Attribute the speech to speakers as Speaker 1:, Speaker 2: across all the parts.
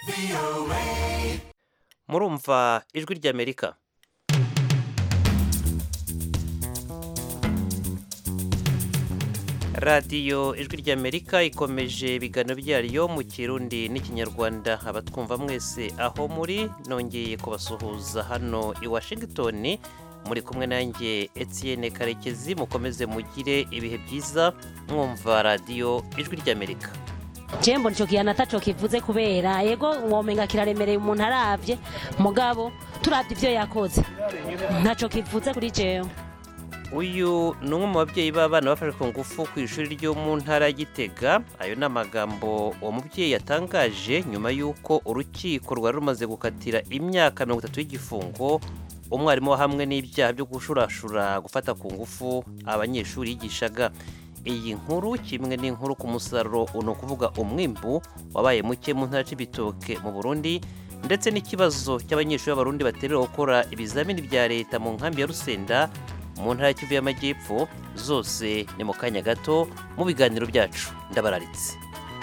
Speaker 1: murumva ijwi ry'amerika radiyo ijwi ry'amerika ikomeje ibiganiro byayo mu kirundi n'ikinyarwanda abatwumva mwese aho muri nongeye kubasuhuza hano i washington muri kumwe nanjye Etienne karekezi mukomeze mugire ibihe byiza mwumva radiyo ijwi ry'amerika
Speaker 2: jembo nico kiyana ataco kivuze kubera yego womenga kiraremereye umuntu aravye mugabo turavye ivyo yakoze ntaco kivuze kuri jewe
Speaker 1: uyu ni umwe mu babyeyi b'abana bafashwe ku ngufu ku ishuri ryo mu ntara ya gitega ayo ni amagambo uwo mubyeyi yatangaje nyuma y'uko urukiko rwari rumaze gukatira imyaka mirongo itatu y'igifungo umwarimu hamwe n'ibyaha byo gushurashura gufata ku ngufu abanyeshuri yigishaga iyi nkuru kimwe n'inkuru ku musaruro ni ukuvuga umwimbu wabaye muke mu ntara y'ibitoke mu burundi ndetse n'ikibazo cy'abanyeshuri b'abarundi baterera gukora ibizamini bya leta mu nkambi ya rusenda mu ntara ya kivu y'amajyepfo zose ni mu kanya gato mu biganiro byacu ndabararitse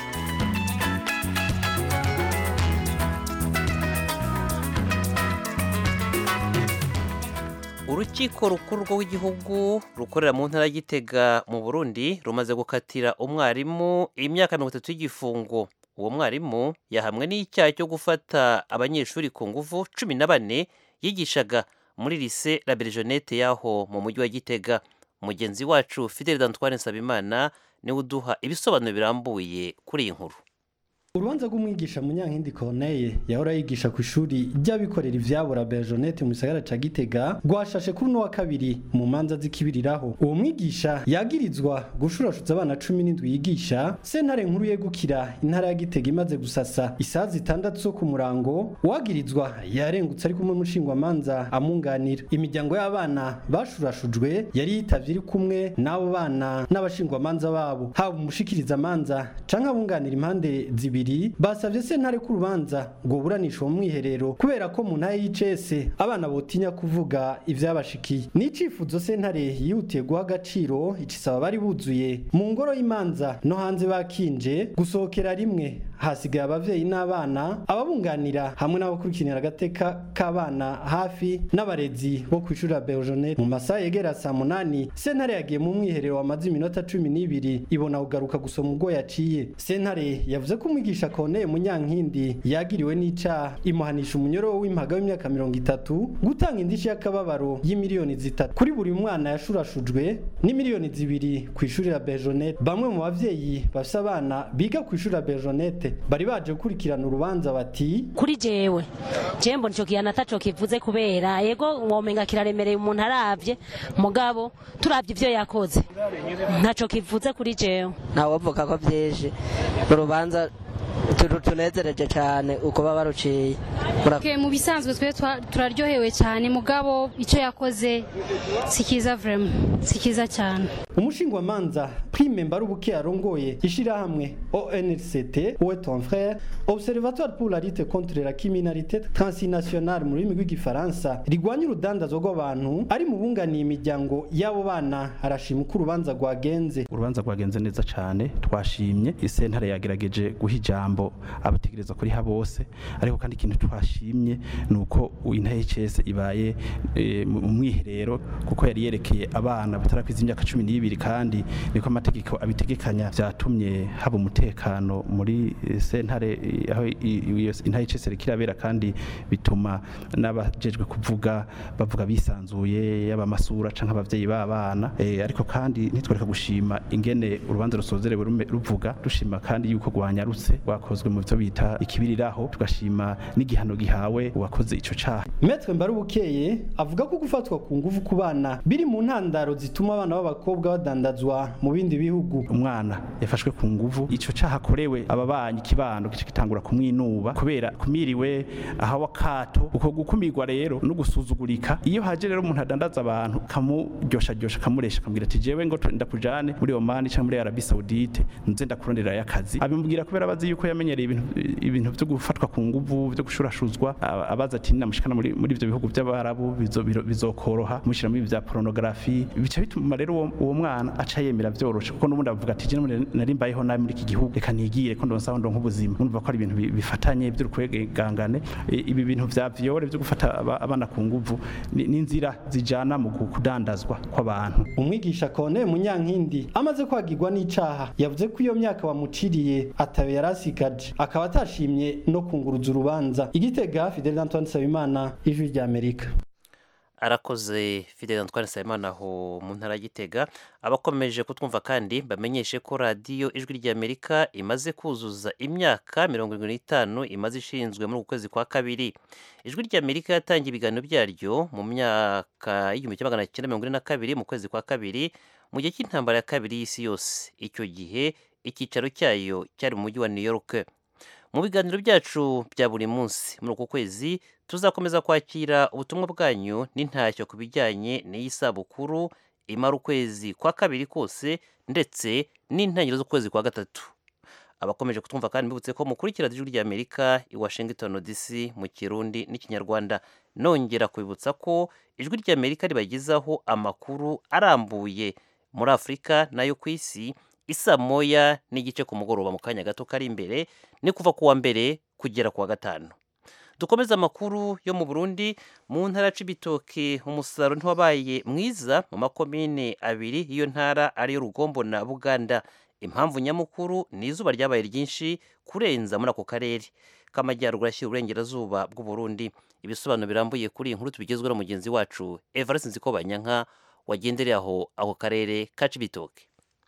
Speaker 1: urukiko rukuru rw'igihugu rukorera mu ntara y'igitega mu burundi rumaze gukatira umwarimu imyaka mirongo itatu y'igifungo uwo mwarimu yahamwe n'icyaha cyo gufata abanyeshuri ku ngufu cumi na bane yigishaga muri lise la Berjonette yaho mu mujyi wa gitega mugenzi wacu fidel d'antoine nsabimana niwe uduha ibisobanuro birambuye kuri iyi nkuru
Speaker 3: urubanza rw'umwigisha munyankindi corneille yahora yigisha ku ishuri ry'abikorera ivyabo la Berjonette mu gisagara ca Gitega rwashashe kuri uno wa kabiri mu manza zikibiriraho uwo mwigisha yagirizwa gushurashuza abana cumi n'indwi yigisha sentare nkuru yegukira intara ya Gitega imaze gusasa isaha zitandatu zo ku murango uwagirizwa yarengutse ari kumwe n'umushingwamanza amunganira imiryango y'abana bashurashujwe yari yitavye iri kumwe n'abo bana n'abashingwamanza babo haba umushikiriza amanza canke abunganira impande zibiri babiri basavye sentare ku rubanza ngo buranisha uwo mwiherero kubera ko mu ntara y'icese abana botinya kuvuga ivyabashikiye n'icifuzo sentare yihutiye guha agaciro icisaba bari buzuye mu ngoro y'imanza no hanze bakinje gusohokera rimwe hasigaye abavyeyi n'abana ababunganira hamwe n'abakurikiranira agateka k'abana hafi n'abarezi bo kw'ishuri la Berjonette mu masaha yegera saa munani sentare yagiye mu mwiherero wamaze iminota cumi n'ibiri ibona kugaruka gusoma ubwo yaciye sentare yavuze ko umwigisha umwigisha Corneille Munyankindi yagiriwe n'icaha imuhanisha umunyoro w'impaga w'imyaka mirongo itatu gutanga indishi y'akababaro y'imiliyoni zitatu kuri buri mwana yashurashujwe n'imiliyoni zibiri ku ishuri la Berjonette bamwe mu bavyeyi bafise abana biga ku ishuri la Berjonette bari baje gukurikirana urubanza bati
Speaker 2: kuri jewe jembo nico kiyana ataco kivuze kubera yego womenga kiraremereye umuntu aravye mugabo turavye ivyo yakoze ntaco kivuze kuri jewe
Speaker 4: ntawovuga ko vyinshi urubanza tunezereje cyane uko baba baruciye
Speaker 5: mu bisanzwe twe turaryohewe cyane mugabo icyo yakoze si kiza vrema si kiza cyane
Speaker 3: umushingwamanza prime mbarubuke arongoye ishirahamwe ONLCT Où ton frère Observatoire pour la lutte contre la criminalité transnationale mu rurimi rw'igifaransa rigwanya urudandazwa rw'abantu ari mu bunganiye imiryango y'abo bana arashima uko urubanza rwagenze
Speaker 6: urubanza rwagenze neza cyane twashimye isentare yagerageje guha ijambo abategereza kuriha bose ariko kandi ikintu twashimye ni uko intahs ibaye mu mwiherero kuko yari yerekeye abana batarakwiza imyaka cumi n'ibiri kandi niko amategeko abitegekanya byatumye haba umutekano muri sentare aho intahs kirabera kandi bituma n'abajejwe kuvuga bavuga bisanzuye yaba amasura canke abavyeyi b'abana ariko kandi ntitwereka gushima ingene urubanza rusozerewe ruvuga dushima kandi yuko rwanyarutse rwakozwe mu byo bita ikibiriraho tugashima n'igihano gihawe uwakoze ico caha
Speaker 3: Maître Mbarubukeye avuga ko gufatwa ku nguvu ku bana biri mu ntandaro zituma abana b'abakobwa badandazwa mu bindi bihugu
Speaker 6: umwana yafashwe ku nguvu ico caha akorewe ababanyi kibando gice kitangura kumwinuba kubera kumiriwe ahawa kato uko gukumirwa rero no gusuzugurika iyo haje rero umuntu adandaza abantu kamuryosha ryosha kamuresha kamubwira ati jewe ngo ndakujane muri Oman cyangwa muri Arabie Saoudite nze ndakurondera y'akazi abimubwira kubera bazi yuko yamenye bamenyereye ibintu ibintu byo gufatwa ku nguvu byo gushurashuzwa aba- abaza ati namushikana muri muri ivyo bihugu by'abarabu bizo- biro- bizokoroha mushira muri bya pornography bica bituma rero uwo, uwo mwana aca yemera vyoroshe kuko n'ubundi avuga ati jene nari mbayeho nabi muri iki gihugu reka nigire ko ndonsa ndonka ubuzima urumva ko ari ibintu bi- bifatanye by'urukwegangane I- ibi bintu vya viole byo gufata aba- abana ku nguvu ni ni inzira zijana mu kudandazwa kw'abantu
Speaker 3: umwigisha kone munyankindi amaze kwagirwa n'icaha yavuze ko iyo myaka bamuciriye atabe yarasigaje akaba atashimye no kunguruza urubanza igitega Fidel Antoine Sabimana ijwi rya Amerika
Speaker 1: arakoze fidel antoine nsabimana aho mu ntara ya gitega abakomeje kutwumva kandi bamenyeshe ko radiyo ijwi ry'amerika imaze kuzuza imyaka mirongo irindwi n'itanu imaze ishinzwe muri uku kwezi kwa kabiri ijwi ry'amerika yatangiye ibiganiro byaryo mu myaka y'igihumbi kimwe magana cyenda mirongo ine na kabiri mu kwezi kwa kabiri mu gihe cy'intambara ya kabiri y'isi yose icyo gihe icyicaro cyayo cyari mu mujyi wa new york mu biganiro byacu bya buri munsi muri uku kwezi tuzakomeza kwakira ubutumwa bwanyu n'intashyo ku bijyanye n'iyi sabukuru imara ukwezi kwa kabiri kose ndetse n'intangiriro z'ukwezi kwa gatatu abakomeje kutwumva kandi mbibutse ko mukurikira ijwi rya amerika i washington dc mu kirundi n'ikinyarwanda nongera kubibutsa ko ijwi rya amerika ribagezaho amakuru arambuye muri afurika n'ayo ku isi isa moya n'igice ku mugoroba mu kanya gato kari imbere ni kuva ku wa mbere kugera ku wa gatanu dukomeze amakuru yo mu burundi mu ntara ya cibitoke umusaruro ntiwabaye mwiza mu makomine abiri y'iyo ntara ariyo rugombo na buganda impamvu nyamukuru ni izuba ryabaye ryinshi kurenza muri ako karere k'amajyaruguru ashyira uburengerazuba bw'uburundi ibisobanuro birambuye kuri iyi nkuru tubigezweho na mugenzi wacu evariste nzikobanyanka wagendereye aho ako karere ka cibitoke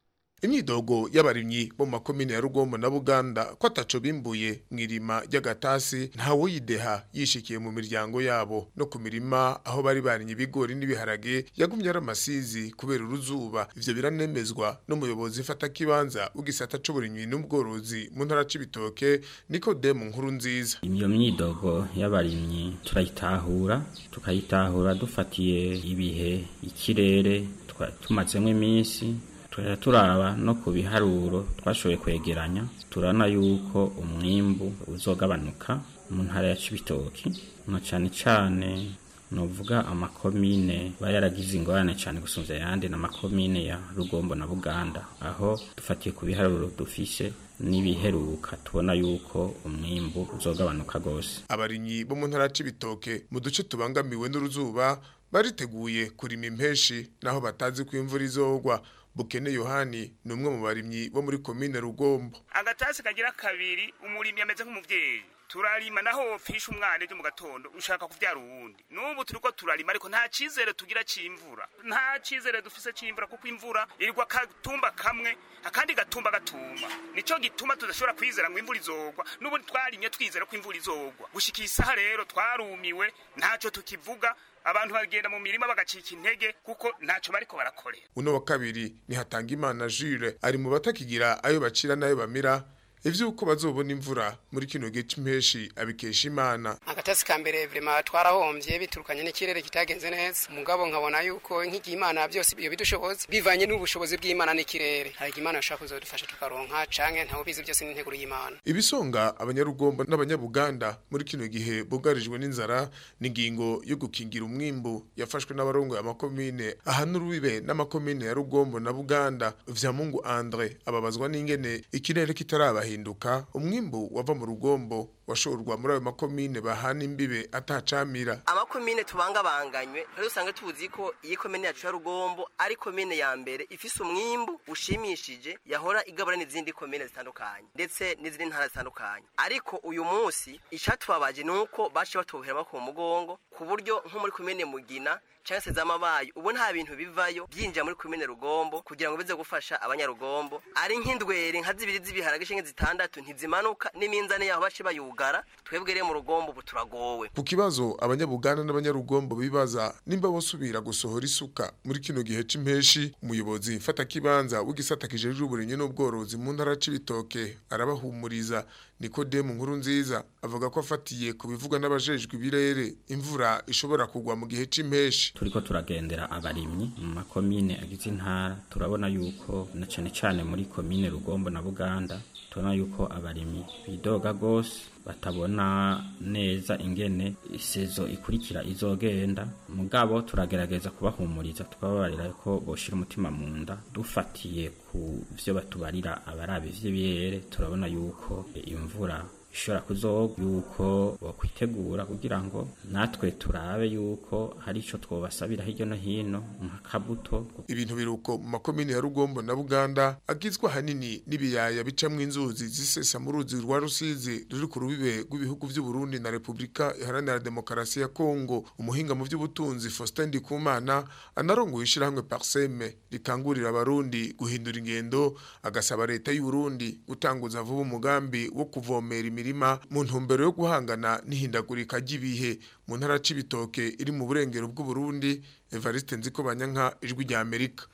Speaker 7: imyidogo y'abarimyi bo mu makomine ya rugombo na buganda ko ataco bimbuye mu irima ry'agatasi ntawuyideha yishikiye mu miryango yabo no ku mirima aho bari barinye ibigori n'ibiharage yagumye ari amasizi kubera uruzuba ivyo biranemezwa n'umuyobozi ifata kibanza w'igisata c'uburimyi n'ubworozi mu ntara c'ibitoke nikodemu nkuru nziza
Speaker 8: iyo myidogo y'abarimyi turayitahura tukayitahura dufatiye ibihe ikirere twa- tumazemo iminsi turara turaba no ku biharuro twashoboye kwegeranya turabona yuko umwimbu uzogabanuka mu ntara ya cibitoki na cane cane novuga amakomine aba yaragize ingorane cyane gusumvya ayandi n'amakomine ya rugombo na buganda aho dufatiye ku biharuro dufise n'ibiheruka tubona yuko umwimbu uzogabanuka rwose
Speaker 7: abarimyi bo mu ntara c'ibitoke mu duce tubangamiwe n'uruzuba bariteguye kurima impeshi naho batazi ko imvura izogwa bukene yohani ni umwe mu barimyi bo muri komine rugombo
Speaker 9: agatasi kagira kabiri umurimyi ameze nk'umuvyeyi turarima naho wopfisha umwana ejo mu gatondo ushaka kuvyara uwundi n'ubu turiko turarima ariko nta cizere tugira c'imvura nta cizere dufise c'imvura kuko imvura irwa katumba kamwe akandi gatumba gatumba nico gituma tudashobora kwizera ngo imvura izogwa n'ubu twarimye twizera ko imvura izogwa gushika isaha rero twarumiwe ntaco tukivuga abantu bagenda mu mirima bagacika intege kuko ntaco bariko barakorera
Speaker 7: uno wa kabiri ni Hatangimana Jules ari mu batakigira ayo bacira nayo bamira ivyuko bazobona imvura muri kino gihe c'impeshi abikesha imana
Speaker 10: agatasi ka mbere vrema twarahombye biturukanye n'ikirere kitagenze neza mugabo nkabona yuko nk'igihe imana byose iyo bidushoboza bivanye n'ubushobozi bw'imana n'ikirere hari imana ishobora kuzodufasha tukaronka canke ntawe bizi byose n'integuro y'imana
Speaker 7: ibisonga abanyarugombo n'abanyabuganda muri kino gihe bugarijwe n'inzara n'ingingo yo gukingira umwimbu yafashwe n'abarongo amakomine ahana urubibe n'amakomine ya rugombo na buganda vya mungu andre ababazwa n'ingene ikirere kitarabahinduka umwimbu wava mu rugombo washorwa muri ayo makomine bahana imbibe atacamira
Speaker 4: amakomine tubangabanganywe rero usanga tuzi ko iyi komine yacu ya rugombo ari komine ya mbere ifise umwimbu ushimishije yahora igabura n'izindi komine zitandukanye ndetse n'izindi ntara zitandukanye ariko uyu munsi icatubabaje ni uko baciye batubohera amaboko mu mugongo ku buryo nko muri komine mugina cyangwa se z'amabayi ubu nta bintu bivayo byinjira muri komine rugombo kugira ngo bize gufasha abanyarugombo ari nk'indwere nka zibiri z'ibiharage canke zitandatu ntizimanuka n'iminzani yaho bace bayugara twebwe rero mu rugombo ubu turagowe
Speaker 7: ku kibazo abanyabuganda n'abanyarugombo bibaza nimba bosubira gusohora isuka muri kino gihe c'impeshi umuyobozi mfata kibanza w'igisata kijejwe uburimyi n'ubworozi mu ntara c'ibitoke arabahumuriza Nikodemu nkuru nziza avuga ko afatiye ku bivugwa n'abajejwe ibirere imvura ishobora kugwa mu gihe c'impeshi
Speaker 8: turiko turagendera abarimyi mu makomine agize intara turabona yuko na cane cane muri komine rugombo na buganda tubona yuko abarimyi bidoga gose batabona neza ingene isezo ikurikira izogenda mugabo turagerageza kubahumuriza tukababarira ko boshira umutima mu nda dufatiye ku vyo batubarira abarabe vy'ibiyere turabona yuko imvura ishobora kuzoga yuko bakwitegura kugira ngo natwe turabe yuko hari ico twobasabira hirya no hino nk'akabuto
Speaker 7: ibintu biruko mu makomine ya Rugombo na Buganda agizwe hanini n'ibiyaya bicamwe inzuzi zisesa mu ruzi rwa Rusizi ruri ku rubibe rw'ibihugu by'u Burundi na Republika Iharanira Demokarasi ya Kongo umuhinga mu by'ubutunzi Faustin Ndikumana anarongoye ishirahamwe Parseme rikangurira abarundi guhindura ingendo agasaba leta y'u Burundi gutanguza vuba umugambi wo kuvomera imirima mu ntumbero yo guhangana n'ihindagurika ry'ibihe mu ntara c'ibitoke iri mu burengero bw'u Burundi Evariste Nzikobanyanka ijwi rya Amerika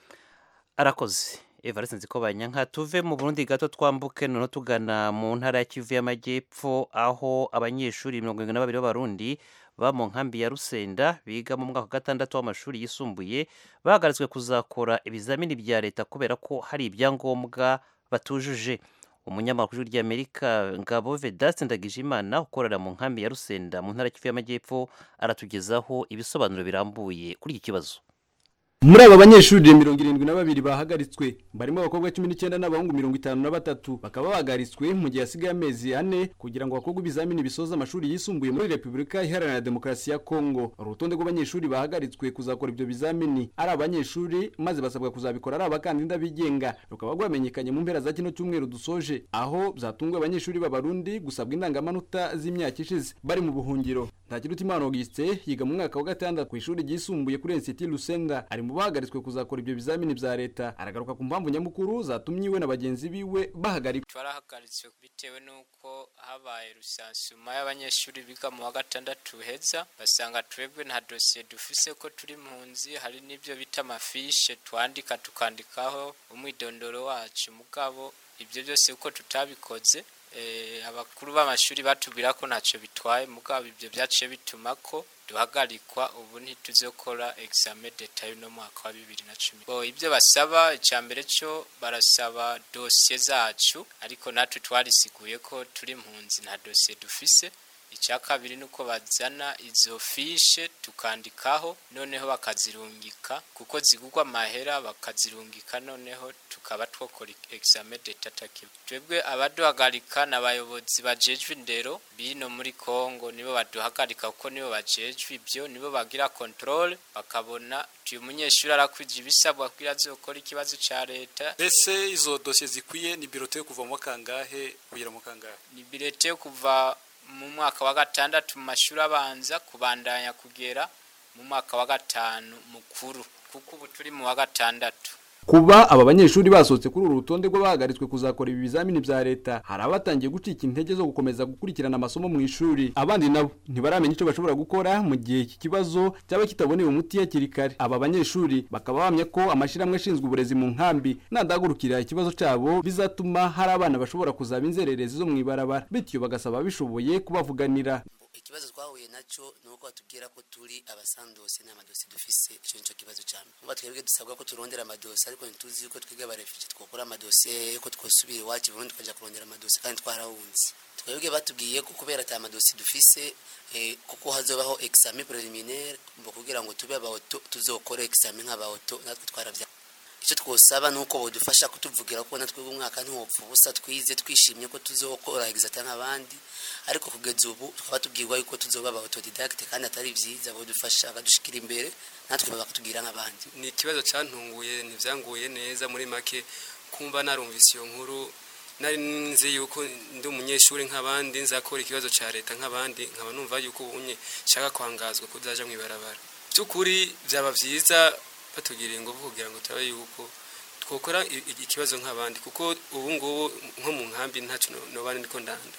Speaker 1: arakoze Evariste Nzikobanyanka tuve mu Burundi gato twambuke noneho tugana mu ntara ya Kivu y'Amajyepfo aho abanyeshuri mirongo irindwi na babiri b'abarundi ba mu nkambi ya Rusenda biga mu mwaka wa gatandatu w'amashuri yisumbuye bahagaritswe kuzakora ibizamini bya leta kubera ko hari ibyangombwa batujuje umunyamakuru ry'Amerika Ngabo Vedaste Ndagijimana ukorera mu nkambi ya Rusenda mu ntara ya Kivu y'Amajyepfo aratugezaho ibisobanuro birambuye kuri iki kibazo
Speaker 11: muri aba banyeshuri mirongo irindwi na babiri bahagaritswe barimo abakobwa cumi n'icyenda n'abahungu mirongo itanu na batatu bakaba bahagaritswe mu gihe hasigaye amezi ane kugira ngo hakorwe ibizamini bisoza amashuri yisumbuye muri repubulika iharanira demokarasi ya kongo urutonde rw'abanyeshuri bahagaritswe kuzakora ibyo bizamini ari abanyeshuri maze basabwa kuzabikora ari abakandida bigenga rukaba rwamenyekanye mu mpera za kino cyumweru dusoje aho byatunguye abanyeshuri b'abarundi gusabwa indangamanota z'imyaka ishize bari mu buhungiro ntakirutimana augustin yiga mu mwaka wa gatandatu ku ishuri ryisumbuye kuri nsiti lusenda ari mu bahagaritswe kuzakora ibyo bizamini bya leta aragaruka ku mpamvu nyamukuru zatumye iwe na bagenzi biwe bahagarikwa
Speaker 12: twarahagaritswe bitewe n'uko habaye rusansuma y'abanyeshuri biga mu wa gatandatu heza basanga twebwe nta dosiye dufise ko turi mpunzi hari n'ibyo bita amafishe twandika tukandikaho umwidondoro wacu mugabo ibyo byose uko tutabikoze abakuru b'amashuri batubwira ko ntacyo bitwaye mugabo ibyo byaciye bituma ko duhagarikwa ubu ntituzokora examen d'etat y'uno mwaka wa bibiri na cumi bo ibyo basaba icya mbere cyo barasaba dosiye zacu ariko natwe twarisiguye ko turi mpunzi nta dosiye dufise icya kabiri ni uko bazana izo fishe tukandikaho noneho bakazirungika kuko zigurwa amahera bakazirungika noneho tukaba twokora examen d'etat takiba twebwe abaduhagarika ni abayobozi bajejwe indero bino muri kongo nibo baduhagarika kuko nibo bajejwe ibyo nibo bagira controle bakabona uyu munyeshuri arakwije ibisabwa kugira azokora ikibazo cya leta
Speaker 13: mbese izo dosiye zikwiye ni birote yo kuva mu kangahe kugera mu kangahe
Speaker 12: ni birote yo kuva mu mwaka wa gatandatu mu mashuri abanza kubandanya kugera mu mwaka wa gatanu mukuru kuko ubu turi mu wa gatandatu
Speaker 11: kuba aba banyeshuri basohotse kuri uru rutonde rw'abahagaritswe kuzakora ibi bizamini bya leta hari abatangiye gucika intege zo gukomeza gukurikirana amasomo mu ishuri abandi nabo ntibaramenya icyo bashobora gukora mu gihe iki kibazo cyaba kitaboneye umuti hakiri kare aba banyeshuri bakaba bahamya ko amashyirahamwe ashinzwe uburezi mu nkambi nadahagurukira ikibazo cyabo bizatuma hari abana bashobora kuzaba inzererezi zo mu ibarabara bityo bagasaba bishoboye kubavuganira
Speaker 14: ikibazo twahuye nacyo ni uko batubwira ko turi abasandose nta madosi dufise icyo nicyo kibazo cyane kuba twebwe dusabwa ko turondera amadosi ariko ntituzi yuko twiga abarefugee twakora amadosi yuko twosubira iwacu burundu tukajya kurondera amadosi kandi twarahunze twebwe batubwiye ko kubera ata madosi dufise kuko hazobaho examen preliminaire mbo kugira ngo tube abaoto tuzokore examen nk'abaoto natwe twaravya icyo twosaba ni uko bodufasha kutuvugira ko natwe umwaka ntiwopfa ubusa twize twishimye ko tuzokora examen nk'abandi ariko kugeza ubu tukaba tubwirwa yuko tuzoba aba autodidacte kandi atari byiza bodufasha bakadushikira imbere natwe bakatubwira nk'abandi
Speaker 13: ni ikibazo cyantunguye ntivyanguye neza muri make kumva narumvise iyo nkuru nari nzi yuko ndi umunyeshuri nk'abandi nzakora ikibazo cya leta nk'abandi nkaba numva yuko ubunye nshaka kwangazwa kuzaja mu ibarabara by'ukuri byaba byiza batugiriye ingufu kugira ngo turabe yuko twokora ikibazo nk'abandi kuko ubu ngubu nko mu nkambi ntacyo noba ndiko ndanda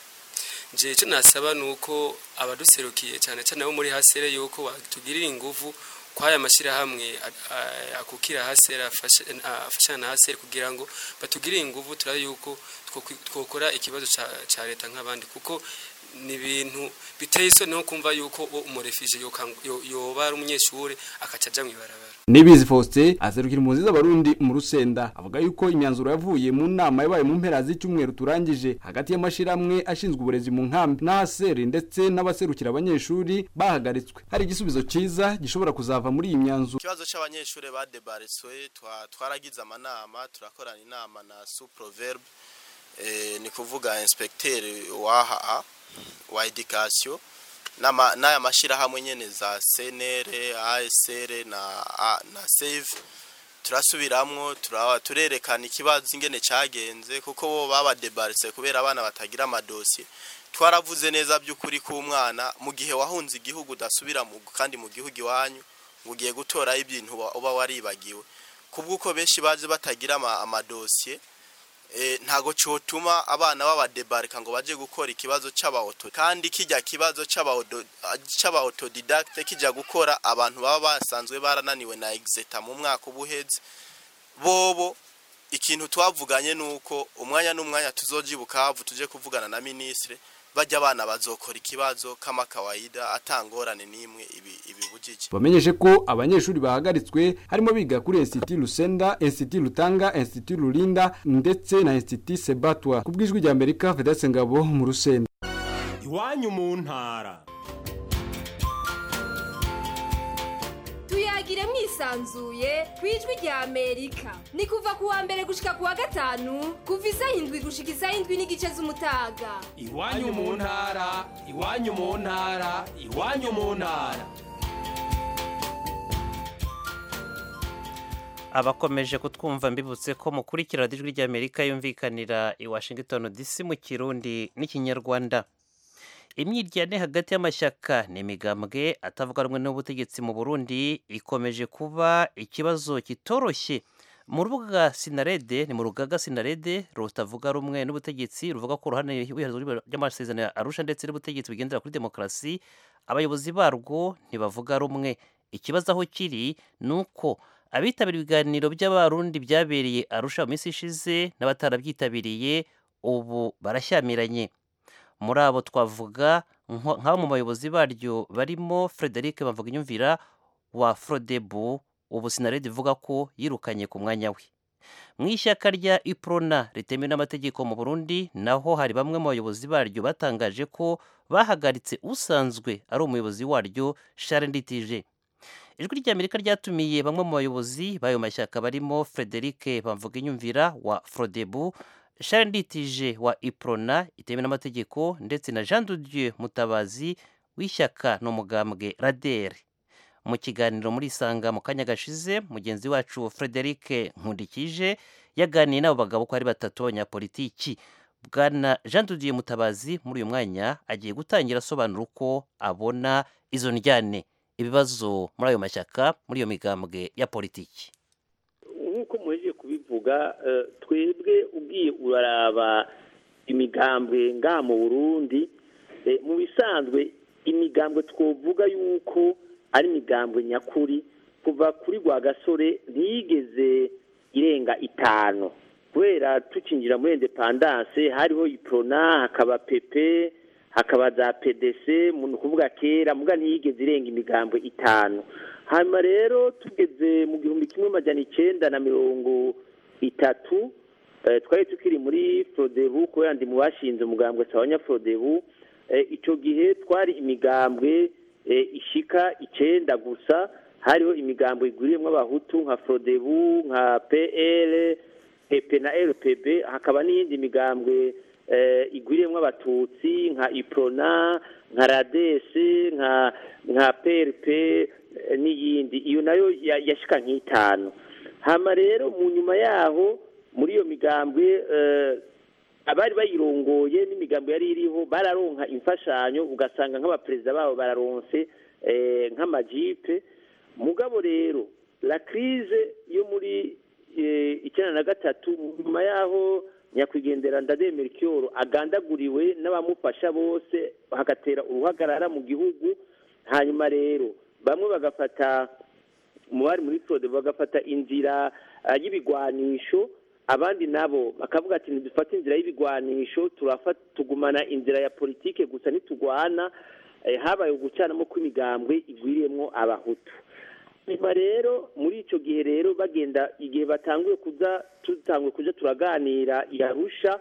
Speaker 13: nje icyo nasaba ni uko abaduserukiye cyane cyane abo muri hasere yuko batugirira ingufu kwaya mashyirahamwe akukira hasere afashana na hasere kugira ngo batugirire ingufu turabe yuko twokora ikibazo cya leta nk'abandi kuko ni ibintu biteye isoni no kumva yuko umurefije yoba ari umunyeshuri akaca aja mw'ibarabara
Speaker 11: Nibizi Faustin azerukira impunzi z'abarundi mu Rusenda avuga yuko imyanzuro yavuye mu nama yabaye mu mpera z'icyumweru turangije hagati y'amashiramwe ashinzwe uburezi mu nkambi n'ahaseri ndetse n'abaserukira abanyeshuri bahagaritswe hari igisubizo cyiza gishobora kuzava muri iyi myanzuro
Speaker 15: ikibazo c'abanyeshuri badebariswe twaragize amanama turakorana inama na Suproverb eh, ni kuvuga inspecteur waha wa education n'aya mashyirahamwe nyine za senere asr na na save turasubiramwo turerekana ikibazo ingene cyagenze kuko bo babadebaritse kubera abana batagira amadosiye twaravuze neza by'ukuri k'umwana mu gihe wahunze igihugu udasubira kandi mu gihugu iwanyu ngo ugiye gutoraho ibintu uba waribagiwe kubw'uko benshi baje batagira amadosiye ntago cyotuma abana babadebarika ngo baje gukora ikibazo c'abaoto kandi kijya kibazo c'abaotodidacte kijya gukora abantu baba basanzwe barananiwe na exeta mu mwaka ubuheze bobo ikintu twavuganye nuko umwanya n'umwanya tuzoji bukavu tuje kuvugana na ministre bajya abana bazokora ikibazo kama kawaida atangorane nimwe ibi ibibujije
Speaker 11: bamenyeshe ko abanyeshuri bahagaritswe harimo biga kuri Institut Lusenda Institut Lutanga Institut Lulinda ndetse na Institut Sebatwa kubwijwi rya Amerika Vedaste Ngabo mu Rusenda
Speaker 16: iwanyu mu ntara
Speaker 17: tuyagire mwisanzuye ku ijwi rya amerika ni kuva ku wa mbere gushika ku wa gatanu kuva isaha indwi gushika isaha indwi n'igice z'umutaga
Speaker 16: iwanyu mu ntara iwanyu mu ntara iwanyu mu ntara
Speaker 1: abakomeje kutwumva mbibutse ko mukurikira ijwi ry'amerika yumvikanira i washington dc mu kirundi n'ikinyarwanda imyiryane hagati y'amashyaka n'imigambwe atavuga rumwe n'ubutegetsi mu burundi ikomeje kuba ikibazo kitoroshye mu rubuga sinarede ni mu rugaga sinarede rutavuga rumwe n'ubutegetsi ruvuga ko uruhande ry'amasezerano ya arusha ndetse n'ubutegetsi bugendera kuri demokarasi abayobozi barwo ntibavuga rumwe ikibazo aho kiri ni uko abitabira ibiganiro by'abarundi byabereye arusha mu minsi ishize n'abatarabyitabiriye ubu barashyamiranye muri abo twavuga nk'abo mu bayobozi baryo barimo frederic bavuga inyumvira wa frodebu ubu sinaredi ivuga ko yirukanye ku mwanya we mu ishyaka rya iprona ritemewe n'amategeko mu burundi naho hari bamwe mu bayobozi baryo batangaje ko bahagaritse usanzwe ari umuyobozi waryo sharenditije ijwi ry'amerika ryatumiye bamwe mu bayobozi b'ayo mashyaka barimo frederic bavuga inyumvira wa frodebu sharenditije wa iprona itemewe n'amategeko ndetse na jean Dieu mutabazi w'ishyaka n'umugambwe radere mu kiganiro muri isanga mu kanya gashize mugenzi wacu frederic nkundikije yaganiye n'abo bagabo ko ari batatu b'abanyapolitiki bwana jean Dieu mutabazi muri uyu mwanya agiye gutangira asobanura uko abona izo njyane ibibazo muri ayo mashyaka muri iyo migambwe ya politiki
Speaker 18: nk'uko muhejeje kubivuga twebwe ugiye uraraba imigambwe ngaha mu burundi mu bisanzwe imigambwe twovuga yuko ari imigambwe nyakuri kuva kuri gasore ntiyigeze irenga itanu kubera tukinjira muri indepandanse hariho iprona hakaba pepe hakaba za pdc ni ukuvuga kera muga ntiyigeze irenga imigambwe itanu hanyuma rero tugeze mu gihumbi kimwe majana icyenda na mirongo itatu twari tukiri muri forodebu kubera ndi mu bashinze umugambwe sabanya forodebu icyo gihe twari imigambwe ishika icyenda gusa hariho imigambwe iguriyemo abahutu nka forodebu nka pl pepe na rpb hakaba n'iyindi migambwe iguriyemo abatutsi nka iprona nka radesi nka nka prp n'iyindi iyo nayo yashika nk'itanu hama rero mu nyuma yaho muri iyo migambwe abari bayirongoye n'imigambi yari iriho bararonka imfashanyo ugasanga nk'abaperezida babo bararonse nk'amajipe mugabo rero la crise yo muri icyenda na gatatu nyuma yaho nyakwigendera ndademera icyoro agandaguriwe n'abamufasha bose hagatera uruhagarara mu gihugu hanyuma rero bamwe bagafata mu bari muri frode bagafata inzira y'ibigwanisho abandi nabo bakavuga ati ntidufate inzira y'ibigwanisho turafata tugumana inzira ya politike gusa ntitugwana eh, habaye ugucanamo kw'imigambwe igwiriyemwo abahutu nyuma rero muri icyo gihe rero bagenda igihe batanguye kuza tutanguye kuja turaganira i arusha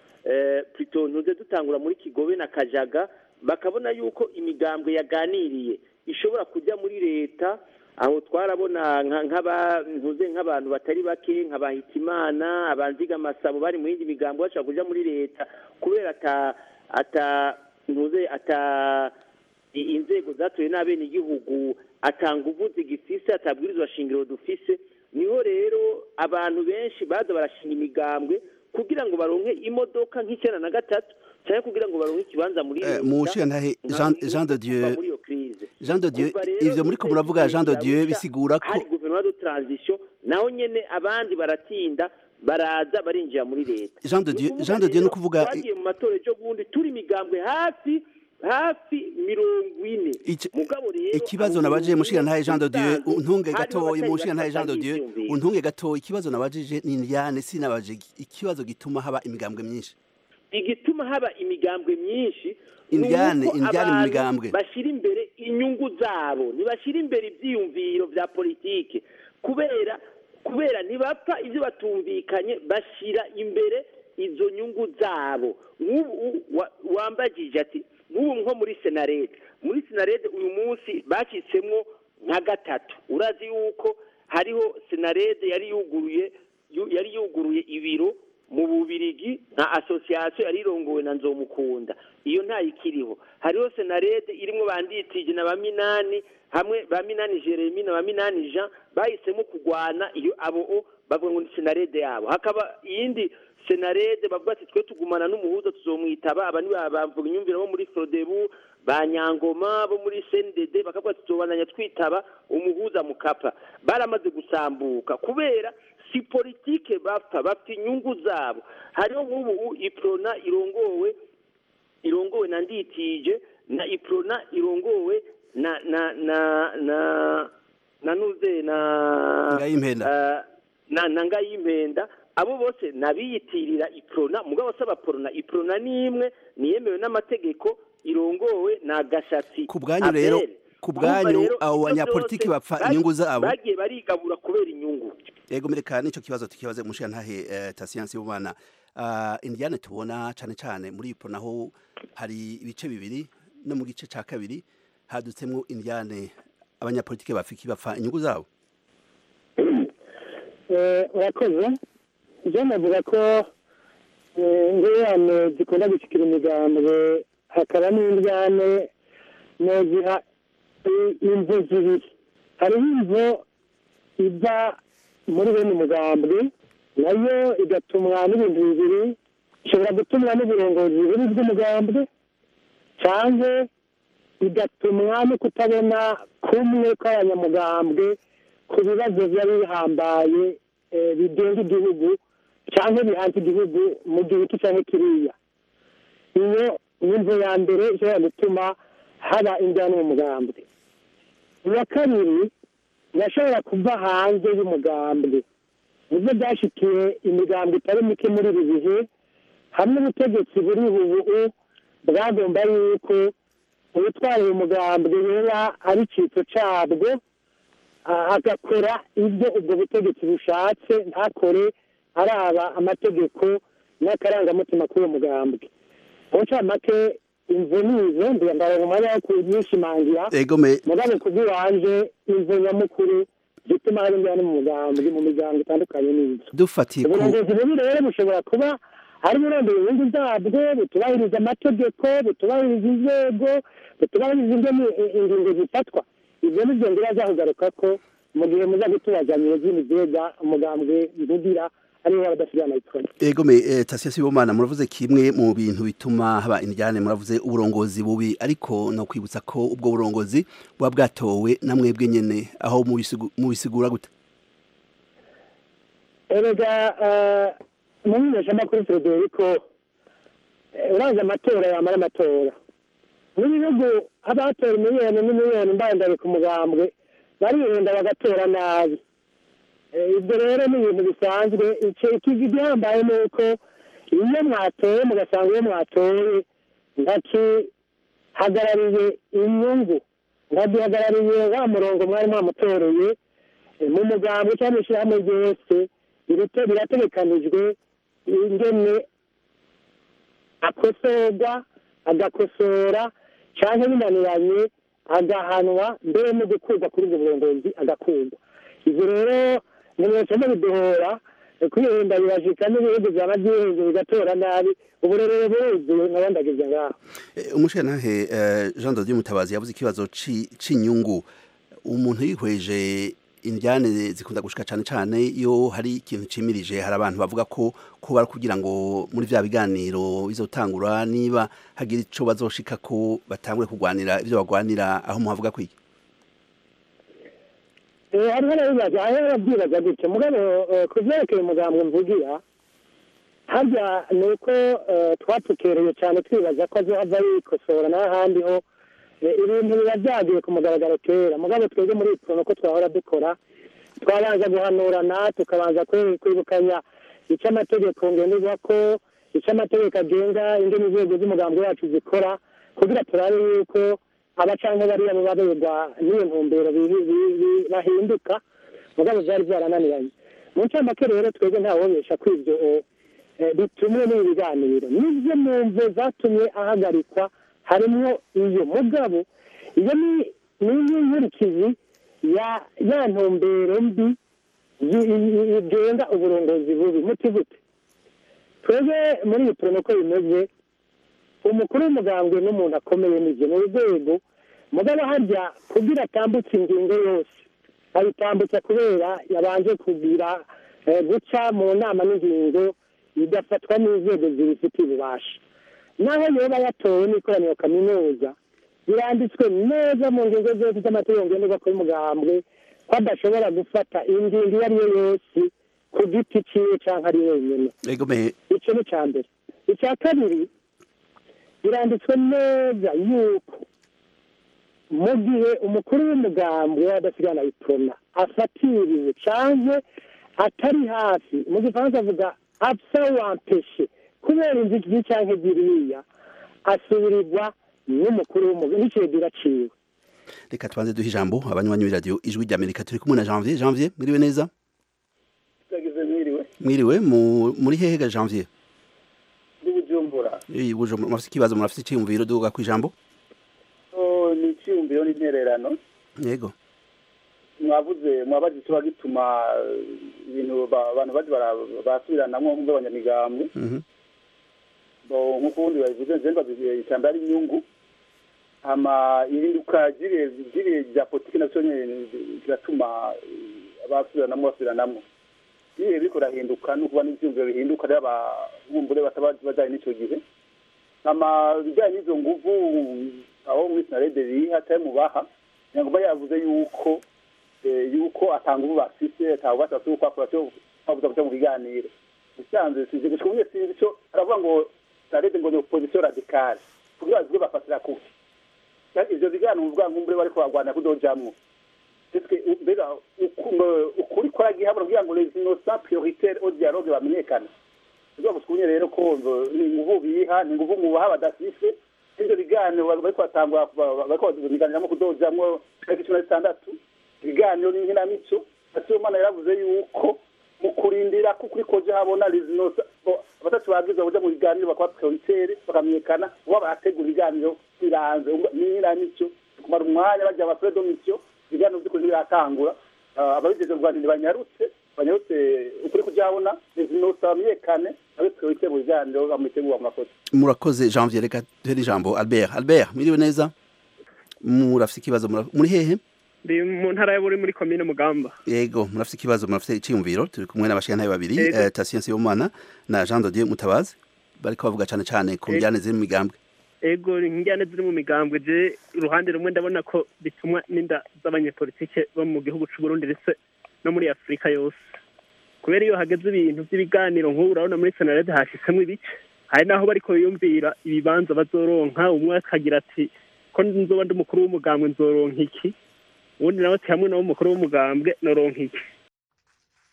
Speaker 18: eh, plutôt ntuze dutangura muri kigobe na kajaga bakabona yuko imigambwe yaganiriye ishobora kujya muri leta aho twarabona nka- nk'aba ntuze nk'abantu batari bake nka bahitimana abanziga amasabo bari mu yindi migambo bashobora kuja muri leta kubera ata ata ntuze ata i- inzego zatowe n'abenegihugu atanga uvuzi gifise atabwirizwa shingiro dufise niho rero abantu benshi baza barashinga imigambwe kugira ngo baronke imodoka nk'icyenda na gatatu cyangwa kugira ngo baronke ikibanza muri
Speaker 19: Eh,
Speaker 18: leta
Speaker 19: mu nshingantahe
Speaker 18: nka-
Speaker 19: Jean
Speaker 18: nka-
Speaker 19: Jean de
Speaker 18: kuva
Speaker 19: Dieu
Speaker 18: muri iyo crise
Speaker 19: Jean de Dieu
Speaker 18: Umva rero
Speaker 19: ivyo muri ko
Speaker 18: itariki
Speaker 19: muravuga Jean de Dieu
Speaker 18: Arusha
Speaker 19: bisigura ko
Speaker 18: hari guverinoma de transition naho nyene abandi baratinda baraza barinjira muri leta
Speaker 19: Jean de
Speaker 18: Ni
Speaker 19: Dieu
Speaker 18: ukuvuga
Speaker 19: Jean de Dieu
Speaker 18: rero,
Speaker 19: no kuvuga
Speaker 18: twagiye mu matora ejo bundi turi imigambwe hafi hafi mirongo ine mugabo rero
Speaker 19: ikibazo
Speaker 18: abo
Speaker 19: nabajije
Speaker 18: mirongo
Speaker 19: mushigantahe
Speaker 18: ine
Speaker 19: Jean de Dieu
Speaker 18: usanzwe
Speaker 19: untunge
Speaker 18: harimo
Speaker 19: gatoyi
Speaker 18: abatari
Speaker 19: mushigantahe Jean de
Speaker 18: bafata
Speaker 19: Dieu
Speaker 18: ivyiyumviro.
Speaker 19: untunge gatoyi ikibazo nabajije ni Indiane sinabaje ikibazo gituma haba imigambwe myinshi
Speaker 18: igituma haba imigambwe myinshi ni
Speaker 19: Indiane,
Speaker 18: uko
Speaker 19: Indiane mu
Speaker 18: abantu
Speaker 19: migambwe.
Speaker 18: bashyira imbere inyungu zabo ntibashyira imbere ibyiyumviro bya politike kubera kubera ntibapfa ibyo batumvikanye bashyira imbere izo nyungu zabo nk'ubu wa- wambagije ati nk'ubu nko muri senarede muri senarede uyu munsi bacitsemwo nka gatatu urazi yuko hariho senarede yari yuguruye yu- yari yuguruye ibiro mu bubirigi nka asosiyasiyo yari irongowe na nzomukunda iyo ntayikiriho hariho senarede irimo banditije na ba minani hamwe ba minani jeremy na ba minani jean bahisemo kurwana iyo abo o bavuga ngo ni senarede yabo hakaba iyindi senarede bavuga ati twe tugumana n'umuhuza tuzomwitaba aba ni ba- bamvuga imyumvire bo muri frodebu ba nyangoma bo muri cndd bakavuga ati tuzobananya twitaba umuhuza mukapa baramaze gusambuka kubera si politike bapfa bafite inyungu zabo hariho nk'ubu iprona irongowe irongowe na nditije na iprona irongowe na na na na na nuze na
Speaker 19: Ngayimpenda.
Speaker 18: eh, na na ngayimpenda abo bose nabiyitirira iprona mugabo saba prona iprona ni imwe niyemewe n'amategeko irongowe na gashatsi
Speaker 19: ku bwanyu rero
Speaker 18: Abel.
Speaker 19: ku
Speaker 18: Urumva
Speaker 19: bwanyu
Speaker 18: rero
Speaker 19: abo
Speaker 18: ibyo
Speaker 19: banyapolitiki
Speaker 18: byose
Speaker 19: bapfa
Speaker 18: bagi-
Speaker 19: inyungu zabo
Speaker 18: bagiye barigabura kubera inyungu
Speaker 19: yego mereka nico kibazo tukibaze mushigantahe eh, Tasiyansi y'Ubumana uh, Indiane tubona cane cane muri ipo naho hari ibice bibiri no mu gice ca kabiri hadutsemwo Indiane abanyapolitiki bafiki bapfa inyungu zabo
Speaker 20: Eh, urakoze ibyo navuga ko eh, ingorane zikunda gushyikira imigambwe hakaba n'indyane noziha i- imvo zibiri hariho imvo iva muri bene umugambwe nayo igatumwa n'ibintu bibiri ishobora gutumwa n'uburongozi buri bw'umugambwe cyangwa igatumwa no kutabona kumwe kw'abanyamugambwe ku bibazo byari bihambaye eh, bigenga igihugu cyangwa bihanze igihugu mu gihe iki cyangwa kiriya iyo ni imvo ya mbere ishobora gutuma haba injyana mu mugambwe iya kabiri irashobora kuva hanze y'umugambwe nibyo byashikiye imigambwe itari mike muri ibi bihe hamwe ubutegetsi buri ubu bwagomba yuko ubutwara uyu mugambwe yaba ari icyitso cyabwo a- agakora ibyo ubwo butegetsi bushatse ntakore araba amategeko n'akarangamutima k'uwo mugambwe mu ncamake imvo nizo ndabona umwanya wo kunyishimangira
Speaker 19: Ego me
Speaker 20: mugabo kubw'iwanje imvo nyamukuru zituma hari injyana mu mugambwe mu miryango itandukanye n'inzu
Speaker 19: dufatiye ku
Speaker 20: uburongozi bubi rero bushobora kuba ari burondera inyungu zabwo butubahiriza amategeko butubahiriza inzego butubahiriza ingene i- ingingo zifatwa ibyo nibyo ngira zakugaruka ko mu gihe muza gutubazanya izindi vyega umugambwe ntugira aribo badasigaye amayikoni
Speaker 19: Ego me eh, Tasiyansi y'Ubumana muravuze kimwe mu bintu bituma haba Indiane muravuze uburongozi bubi ariko no kwibutsa ko ubwo burongozi buba bwatowe na mwebwe nyene aho mubisigu- mubisigura gute
Speaker 20: erega eh, mu menyeshamakuru frederico eh, urazi amatora yamara amatora mu bihugu haba hatora miliyoni n'imiliyoni mbandari ku mugambwe barihenda bagatora nabi Eh, ibyo rero ni ibintu bisanzwe icyo ikivi gihambaye ni uko iyo mwatoye mugasanga iyo mwatoye ntakihagarariye inyungu ntagihagarariye wa murongo mwari mwamutoreye eh, mu mugambwe cyangwa mu ishyirahamwe ryose birite- birategekanijwe ingene akosorwa agakosora cyangwa binaniranye agahanwa mbere no gukurwa kuri ubwo burongozi agakurwa ibyo rero nimwese mubiduhora kwihenda birashika n'ibihugu byaba byihenze bigatora nabi uburere buzuye nkabandagirya ngaho
Speaker 19: Eh, umushirantahe eh, Jean Dodier Mutabazi yavuze ikibazo ci- c'inyungu umuntu yihweje indyane zikunda gushika cane cane iyo hari ikintu cimirije hari abantu bavuga ko ko bari kugira ngo muri vya biganiro bizotangura niba hagira ico bazoshika ko batangure kugwanira ivyo bagwanira aho muhavuga kwiki
Speaker 20: Eh, hariho n'abibaza hariho n'ababyibaza gutyo mugabo eh, ku vyerekeye umugambwe mvugira harya ni uko eh, twatukereye cyane twibaza ko azohava yikosora n'ahandi ho eh, ibintu biba byagiye ku mugaragaro kera mugabo twebwe muri iprono ko twahora dukora twabanza guhanurana tukabanza kwe- kwibukanya icyo amategeko ngenderwa ko icyo amategeko agenga ingene inzego z'umugambwe wacu zikora kugira turabe yuko abacanke bariya baba begwa n'iyo ntumbero bi- bi- bi- bahinduka mugabo byari byarananiranye mu ncamake rero twebwe ntawobesha ko ivyo eh, bitumwe n'ibi biganiro nivyo mu mvo zatumye ahagarikwa harimwo iyo mugabo iyo ni niyo nkurikizi ya ya ntumbero mbi yi- yi- igenga uburongozi bubi muti gute twebwe muri iyi poromoko bimeze umukuru w'umugambwe n'umuntu akomeye n'ivyo mu rwego mugabo harya kugira atambutse ingingo yose ayitambutsa kubera yabanje kugira eh, guca mu nama n'ingingo igafatwa n'inzego zibifitiye ububasha naho yoba yatowe n'ikoraniro kaminuza biranditswe neza mu ngingo zose z'amategeko ngenderwako y'umugambwe ko adashobora gufata ingingo iyo ari yo yose ku giti ciwe canke ari wenyene
Speaker 19: ego me
Speaker 20: icyo ni icya mbere icya kabiri biranditswe neza yuko mu gihe umukuru w'umugambwe w'adasigana iprona afatiriwe canke atari hafi mu gifaransa avuga apsa wampeshe kubera inzitizi canke ziriya asubirirwa n'umukuru w'umugambwe n'icegera ciwe
Speaker 19: reka tubanze duhe ijambo abanywanyi b'iradiyo ijwi ry'amerika turi kumwe na janvier janvier mwiriwe neza
Speaker 21: twagize mwiriwe
Speaker 19: mwiriwe mu- muri hehe ga janvier
Speaker 21: ndi bujumbura
Speaker 19: Eh, Bujumbura, murafise ikibazo murafise iciyumviro duga kwijambo
Speaker 21: so ni icyiyumviro n'intererano
Speaker 19: yego
Speaker 21: mwavuze mwabaze ikiba gituma eh, ibintu ba- abantu baje bara- basubiranamwo nk'abanyamigambwe
Speaker 19: Mhm.
Speaker 21: bo nk'uko ubundi babivuze nze mbaze icambere ari inyungu hama ihinduka ry'irihe ry'irihe rya politiki navyo nyene kiratuma eh, abasubiranamwo basubiranamwo ibihe biriko birahinduka n'ukuba n'ivyiyumviro bihinduka rero ababumbure bataba bajanye n'ico gihe hama ibijanye n'izo nguvu aho muri sinarede biri hatari mu baha nyangoma yavuze yuko eh, yuko atanga ubu bafise atanga bafise yuko akora cyo bavuza kuja mu biganiro bisanzwe sinzi gushika umwe sinzi cyo aravuga ngo sinarede ngo ni opposition radicale kugira bazwe bafatira kuki kandi ivyo biganiro uvuga nkumbure bariko bagwana kudojamwo Eske mbega uku- ngo- ukuri kwaragihabura kugira ngo les innocents prioritaires au dialogue bamenyekane kugira ngo twumye rero ko ngo ni inguvu biha ni inguvu mubaha badafise ivyo biganiro bari- bariko batangura kuba- bariko biganiramo kudojamwo tariki cumi na zitandatu ibiganiro n'inkinamico Sibomana yaravuze yuko mu kurindira ko ukuri koje habona les innocents bo abatatu bagize baja mu biganiro bakaba prioritaire bakamenyekana uba barategura ibiganiro biranze n'inkinamico kumara umwanya bajya aba predomisiyo ibiganiro by'ukuri ntibiratangura Ah, ababigize mu rwanda ntibanyarutse banyarutse ukuri kujahabona inosa bamenyekane abe priorite mu biganiro bamutegura mu makosa
Speaker 19: murakoze janvier reka duhere ijambo albert albert mwiriwe neza murafise ikibazo mura- muri hehe
Speaker 22: ndi mu ntara y'aburi muri komine mugamba
Speaker 19: yego murafise ikibazo murafise iciyumviro turi kumwe n'abashikantahe babiri
Speaker 22: Yego.
Speaker 19: eh, Tatien Sibomana na Jean Dodier Mutabazi bariko bavuga cane cane ku
Speaker 22: Yego.
Speaker 19: njyane ziri mu migambwe
Speaker 22: ego injyane ziri mu migambwe je uruhande rumwe ndabona ko bitumwa n'inda z'abanyepolitike bo mu gihugu c'u Burundi ndetse no muri Afurika yose kubera iyo hageze ibintu by'ibiganiro nk'ubu urabona muri senarede hashitsemo ibice hari naho bariko biyumvira ibibanza bazoronka umwe akagira ati ko nzoba ndi umukuru w'umugambwe nzoronka iki ubundi nawe ati hamwe nawe umukuru w'umugambwe noronka iki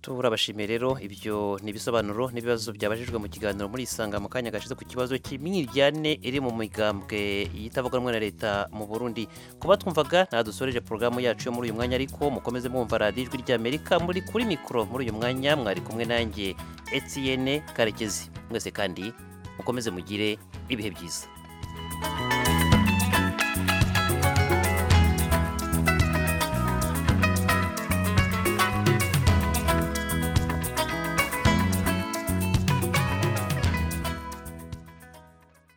Speaker 1: turabashimiye rero ibyo ni ibisobanuro n'ibibazo byabajijwe mu kiganiro muri isanga mu kanya gashize ku kibazo cy'imyiryane iri mu migambwe yitavuga rumwe na leta mu Burundi kuba twumvaga ntadusoreje porogaramu yacu yo muri uyu mwanya ariko mukomeze mwumva radiyo ijwi ry'Amerika muri kuri mikoro muri uyu mwanya mwari kumwe nanjye Etienne Karekezi mwese kandi mukomeze mugire ibihe byiza